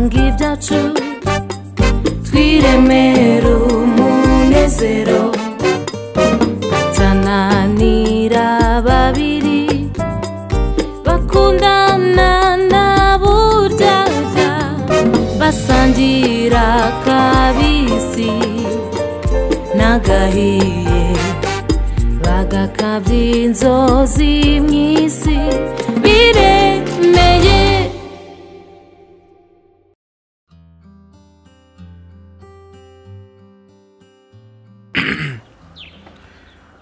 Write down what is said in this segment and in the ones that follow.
cyacu twiremere umunezero tananira babiri bakundana na buryarya basangira kabisi n'agahiye bagakabya inzozi mu isi biremeye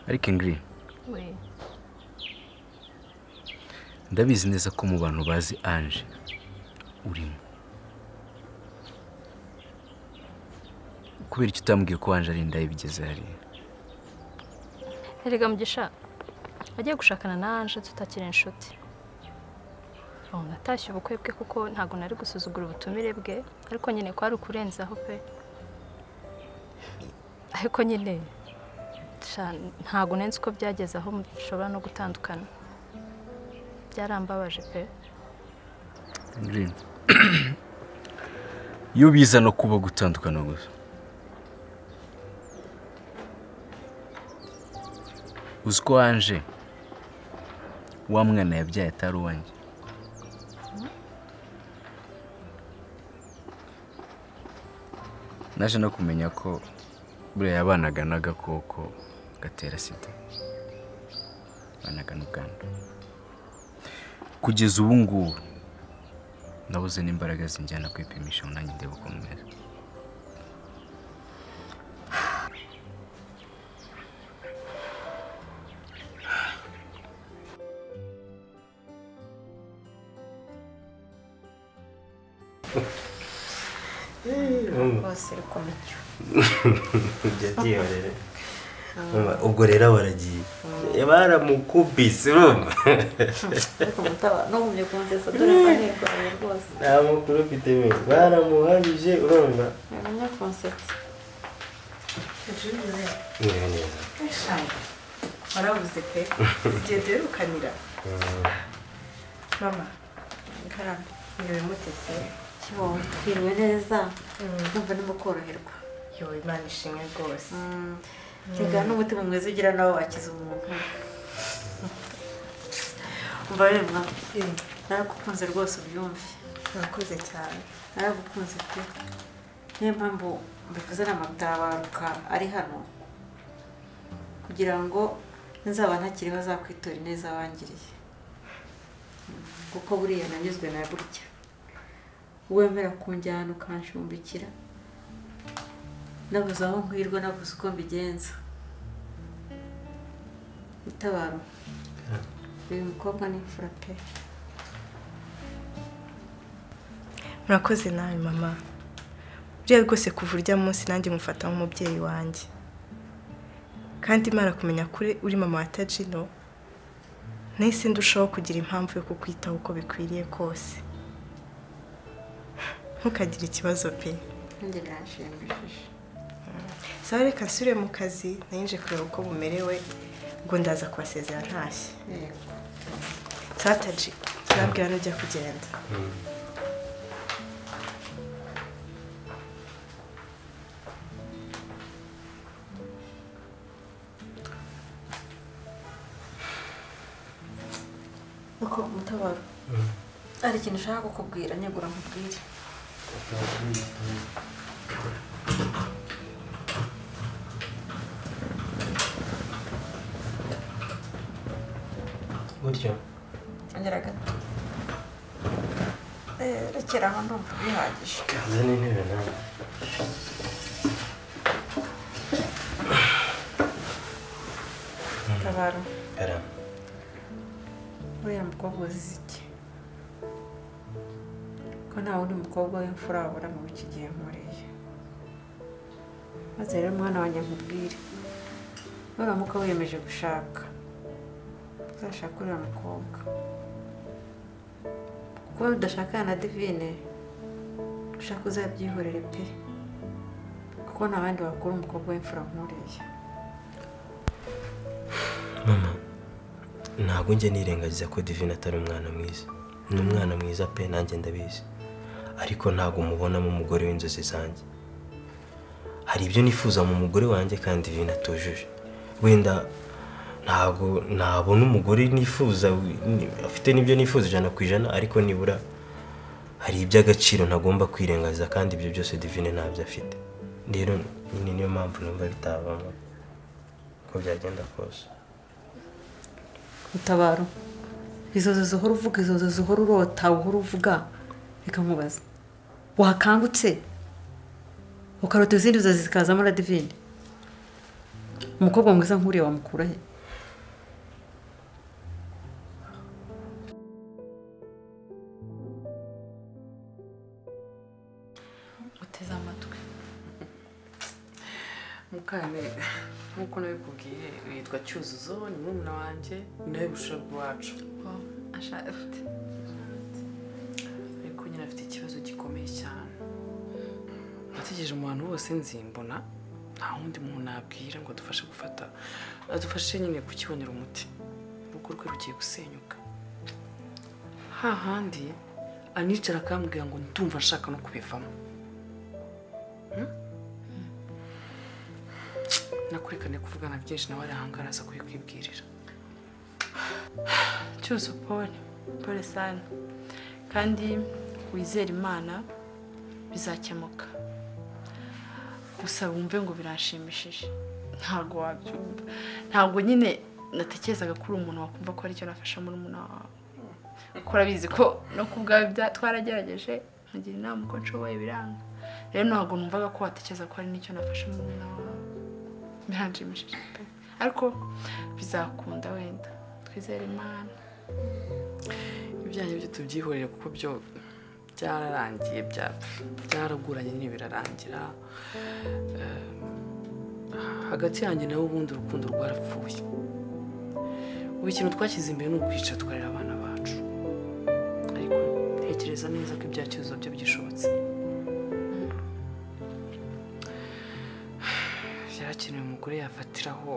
ariko ingiri ndabizi neza ko mu bantu bazi anje urimo kubera icyo utambwiye ko anje ari indaya bigeze hariya erega mugisha agiye gushakana na anje tutakiri inshuti umuntu atashye ubukwe bwe kuko ntabwo nari gusuzugura ubutumire bwe ariko nyine kwari ukurenzaho pe ariko nyine sha, ntabwo nenze uko byageze aho mushobora no gutandukana byarambabaje pe ingiri iyo biza no kuba gutandukana gusa uzi ko anje wa mwana yabyaye atari uwanjye naje no kumenya ko buriya yabanaga n'agakoko gatera sida yabanaga n'ubwandu kugeza ubu ngubu nabuze n'imbaraga zinjyana kwipimisha ngo nanjye ndebe uko meze bose ariko mucyo byihorere ubwo rero baragiye baramukubise urumva ariko mutaba ntugumye kumutesa dore ko nirwaye rwose nta makuru mfite we baramuhamije urumva ntamenya konsetsi Meze neza warabuze pe igihe duherukanira mama ngarambe niwe mutese kibondo twiriwe neza numva no koroherwa yo imana ishimwe rwose reka n'umutima mwiza ugira nawe wakiza umuntu umva rero mwa naragukunze rwose ubyumve murakoze cyane naragukunze pe niyo mpamvu mbikoze na magutabaruka ari hano kugira ngo nzaba ntakiriho azakwitura ineza wangiriye kuko buriya nanyuzwe na gutya wemera kunjyana ukanshumbikira nabuze aho nkwirwa nabuze uko mbigenza itabaro uyu mukobwa ni imfura pe murakoze nawe mama buriya rwose kuva urya munsi nanjye mufata nk'umubyeyi wanjye kandi imana kumenya kuri uri mama wa tajino nahise ndushaho kugira impamvu yo kukwitaho uko bikwiriye kose ntukagire ikibazo pe nanjye birashimishije sawa reka nsubire mu kazi nayinje kureba uko bumerewe ubwo ndaza kubasezera ntashye yego sataji turabwira n'ujya kugenda Uko mutabaro hari ikintu ushaka kukubwira nyagura nkubwire gutyo ongera gato Eh, rekera aho ndumva bihagije kaza n'intebe nawe mutabaro karama uriya mukobwa uzize iki ko nta wundi mukobwa w'imfura wabura muri iki gihe nkoreye maze rero mwana wanjye nkubwire nuramuka wiyemeje gushaka uzashake uriya mukobwa kuko udashakana na divine ushaka uzabyihorere pe kuko nta bandi bakora umukobwa w'imfura nkoreye mama ntabwo njya nirengagiza ko divine atari umwana mwiza ni umwana mwiza pe nanjye ndabizi ariko ntabwo mubonamo umugore w'inzozi zanjye hari ibyo nifuza mu mugore wanjye kandi binatujuje wenda ntabwo nabona umugore nifuza wi- ni- afite n'ibyo nifuza ijana ku ijana ariko nibura hari iby'agaciro ntagomba kwirengagiza kandi ibyo byose divine ntabyo afite rero nyine niyo mpamvu numva bitabamo uko byagenda kose utabaro izozo zihora uvuga izozo zihora urota uhora uvuga reka nkubaze wakangutse ukarota izindi nzozi zikazamo na divine umukobwa mwiza nk'uriya wamukura he uteze amatwi mukaneza nk'uko nabikubwiye yitwa cyuzuzo ni murumuna wanjye ni nawe bushobozi iwacu ashatse ariko nyine afite ikibazo gikomeye cyane nategereje mu bantu bose nzi mbona nta wundi muntu nabwira ngo adufashe gufata adufashe nyine kukibonera umuti urugo rwe rugiye gusenyuka hahandi anicara akambwira ngo ndumva nshaka no kubivamo Hmm? nakurekane kuvugana byinshi nawe arahangaraza kubikwibwirira cyuzu paul paul sana kandi wizere imana bizakemuka gusa wumve ngo biranshimishije ntabwo wabyumva ntabwo nyine natekerezaga ko uri umuntu wakumva ko aricyo nafasha muri wawe kuko urabizi ko no ku bwawe bya- twaragerageje nkagira inama uko nshoboye biranga rero ntabwo numvaga ko watekereza ko hari n'icyo nafasha muri wawe biranshimishije pe ariko bizakunda wenda twizere imana ibyanyu byo tubyihorere kuko byo byararangiye bya- byaraguranye nyine birarangira Eh, hagati yanjye nawe ubundi urukundo rwarapfuye ubu ikintu twashyize imbere ni ukwica tukarera abana bacu ariko ntekereza neza ko ibya kibazo byo byishobotse byarakenewe umugore yafatiraho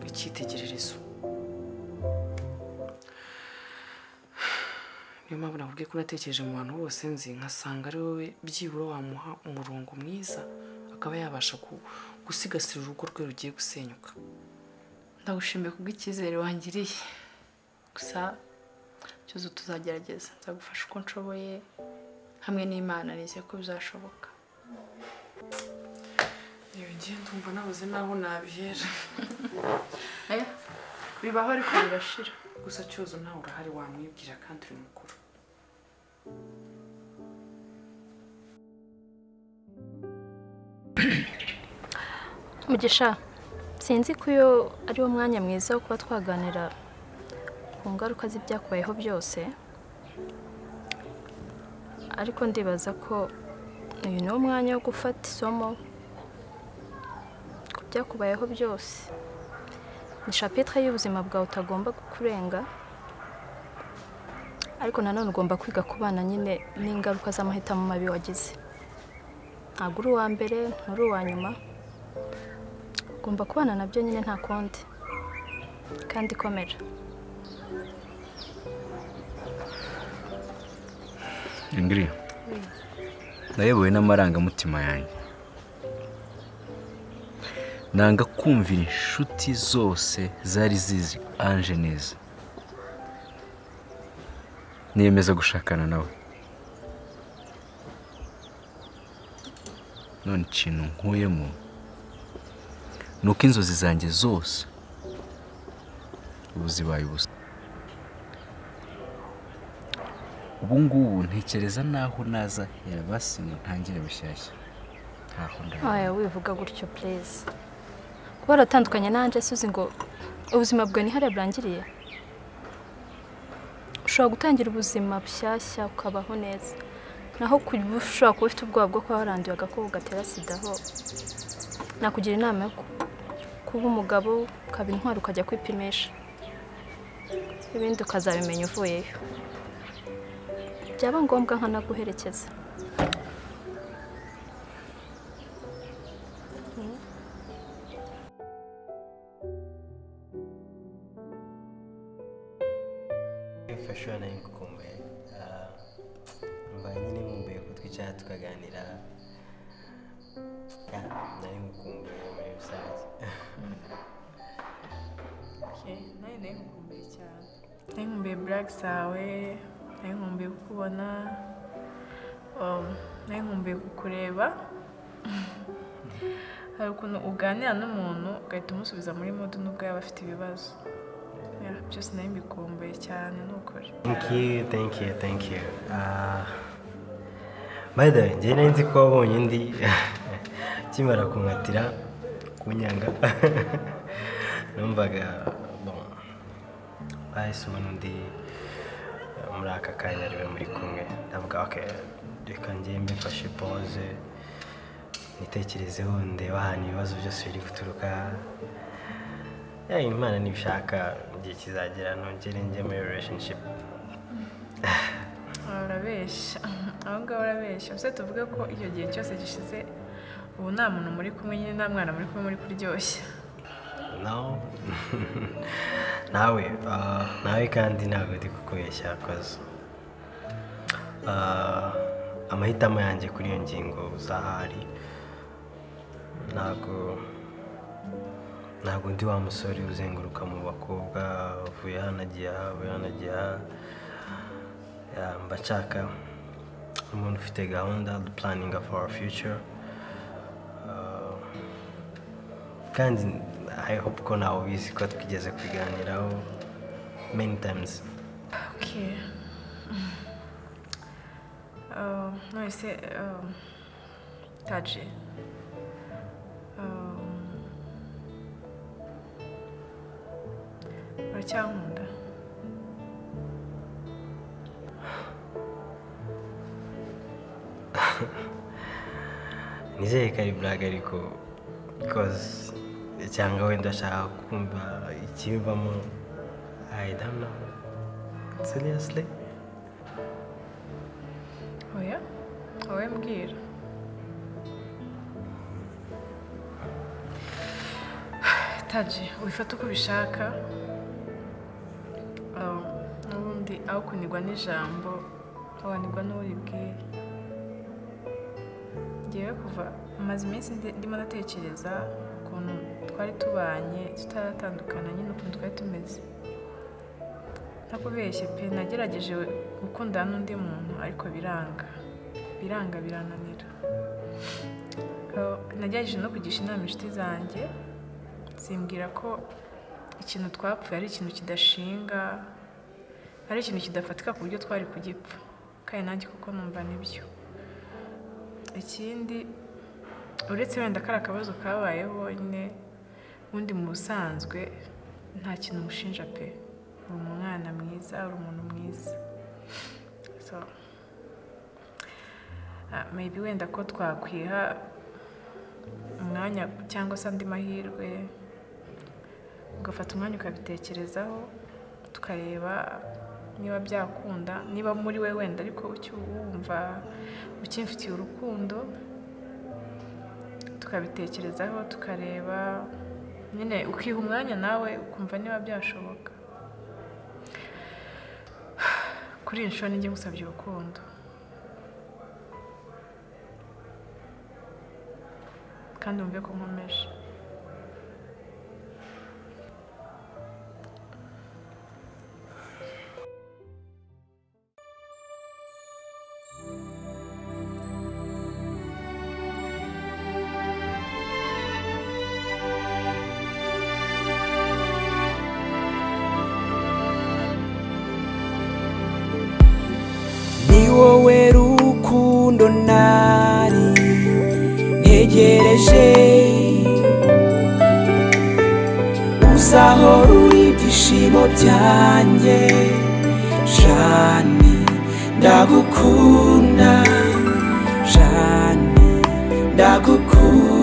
icyitegererezo niyo mpamvu nakubwiye ko unatekereje mu bantu bose nzi nkasanga ari wowe byibura wamuha umurongo mwiza akaba yabasha ku- gusigasira urugo rwe rugiye gusenyuka ndagushimiye kubw'icyizere wangiriye gusa cyose tuzagerageza nzagufasha uko nshoboye hamwe n'imana nizeye ko bizashoboka iyo ngiye ndumva nabuze n'aho nabihera bibaho ariko birashira gusa cyuzo ntawe urahari wamwibwira kandi uri mukuru mugisha sinzi ko iyo ari wo mwanya mwiza wo kuba twaganira ku ngaruka z'ibyakubayeho byose ariko ndibaza ko uyu ni wo mwanya wo gufata isomo ku byakubayeho byose ni shapitire y'ubuzima bwawe utagomba kurenga ariko nanone ugomba kwiga kubana nyine n'ingaruka z'amahitamo mabi wagize ntabwo uri uwa mbere nturi uwa nyuma ugomba kubana nabyo nyine nta kundi kandi komera ingiri nayobowe n'amarangamutima yanjye nanga kumvira inshuti zose zari zizi anje neza niyemeza gushakana nawe none ikintu nkuyemo ni uko inzozi zanjye zose ubu zibaye ubusa ubu ngubu ntekereza n'aho naza herabasi ngo ntangire bushyashya ntaho ndabona aya wivuga gutyo pureze kuba waratandukanye nanjye suzi ngo ubuzima bwawe ni hariya burangiriye ushobora gutangira ubuzima bushyashya ukabaho neza naho kuba ushobora kuba ufite ubwoba bwo kuba waranduye agakoko gatera sida ho nakugira inama yo ku- kuba umugabo ukaba intwari ukajya kwipimisha ibindi ukazabimenya uvuyeyo byaba ngombwa nkanaguherekeza For sure nayo ngukumbuye Ah, mba twabaye nyine nkumbuye ko twicara tukaganira Ah, nari mukumbuye muri rusange nawe nawe nkumbuye cyane nayo nkumbuye burake zawe nayo nkumbuye kukubona um, nayo nkumbuye kukureba hari ukuntu uganira n'umuntu ugahita umusubiza muri mudu nubwo yaba afite ibibazo Yeah, byose nayo mbikumbuye cyane ni ukuri thank you thank you thank you Ah, by the way njyewe nari nzi ko wabonye undi kimara kunkatira kunyanga numvaga bon bahise ubona undi eh, muri aka kanya ariwe muri kumwe ndavuga ok reka njye mbifashe pause nitekerezeho ndeba ahantu ibibazo byose biri guturuka ya imana nibishaka igihe kizagera nongere njye muri relationship urabeshya aho ngaho urabeshya gusa tuvuge ko icyo gihe cyose gishize ubu nta muntu muri kumwe nyine nta mwana muri kumwe muri kuryoshya no nawe ah, nawe kandi ntabwo ndi kukubeshya koza Ah, amahitamo yanjye kuri iyo ngingo uzahari ntabwo ntabwo ndi wa musore uzenguruka mu bakobwa uvuye hano agiye aha uvuye hano agiye aha Yeah, mba nshaka umuntu ufite gahunda puraninga foru fiyuca kandi i hope ko nawe ubizi ko twigeze kubiganiraho many times Okay. Uh, nonese um, taje Um, uracyankunda nizeye ko ari buraga ariko because cyangwa wenda ashaka kumva ikibivamo i don't know seriously oya wowe mbwira taje wifate uko ubishaka Um, n'ubundi aho kunigwa n'ijambo wanigwa n'uri bwire ngewe kuva maze iminsi ndi- ndimo ndatekereza ukuntu twari tubanye tutaratandukana nyine ukuntu twari tumeze ntakubeshye pe nagerageje gukundana n'undi muntu ariko biranga biranga birananira Eh, nagerageje no kugisha inama inshuti zanjye zimbwira ko ikintu twapfuye ari ikintu kidashinga ari ikintu kidafatika ku buryo twari kugipfa kandi nanjye kuko numva nibyo ikindi uretse wenda kari akabazo kabayeho nyine ubundi mu busanzwe nta kintu umushinja pe uri umwana mwiza uri umuntu mwiza so ah, maybe wenda ko twakwiha umwanya cyangwa se andi mahirwe ugafata umwanya ukabitekerezaho tukareba niba byakunda niba muri we wenda ariko ukiwumva ukimfitiye urukundo tukabitekerezaho tukareba nyine ukiha umwanya nawe ukumva niba byashoboka kuri iyi nshuro nijye ngusabye urukundo kandi wumve ko nkomeje ni wowe rukundo nari ntegereje uzaho ruri ibyishimo byanjye jani ndagukunda jani ndagukunda